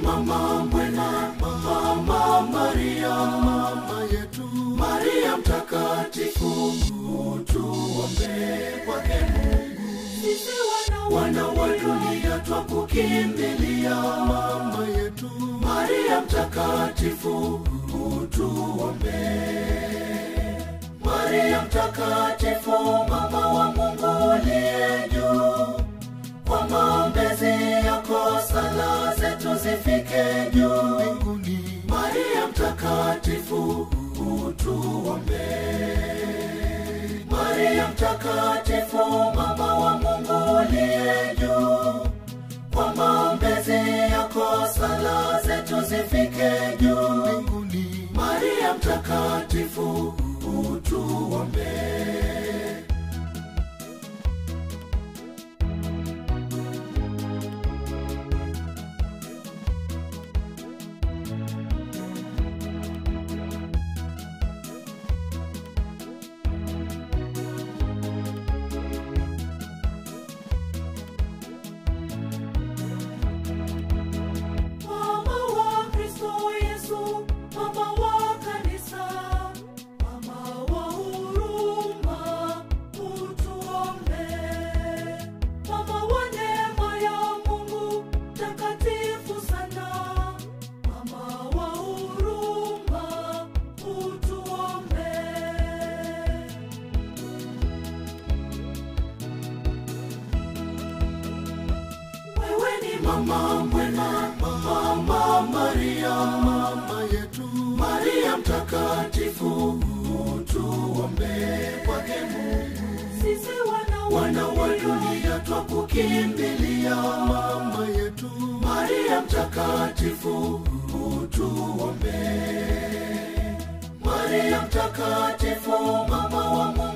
mama mwema, mama Maria, mama yetu Maria mtakatifu, utuombee kwake Mungu. Sisi wana, wana wa dunia twakukimbilia, mama yetu Maria mtakatifu, utuombee. Maria mtakatifu, mama wa Mungu uliye juu, kwa maombezi yako sala zetu zifike juu mbinguni. Maria mtakatifu, utuombee. Maria mtakatifu, mama wa Mungu uliye juu, kwa maombezi yako sala zetu zifike juu mbinguni. Maria mtakatifu, utuombee. Mama wa Kristo Yesu, mama wa kanisa, mama wa huruma, utuombee. Mama wa neema ya Mungu, takatifu sana, mama wa huruma, utuombee. Wewe ni mama mwema, mama Maria, mama yetu Maria mtakatifu, utuombee kwake Mungu. Sisi wana, wana wa dunia twakukimbilia, mama yetu Maria mtakatifu, utuombee. Maria mtakatifu, mama wa Mungu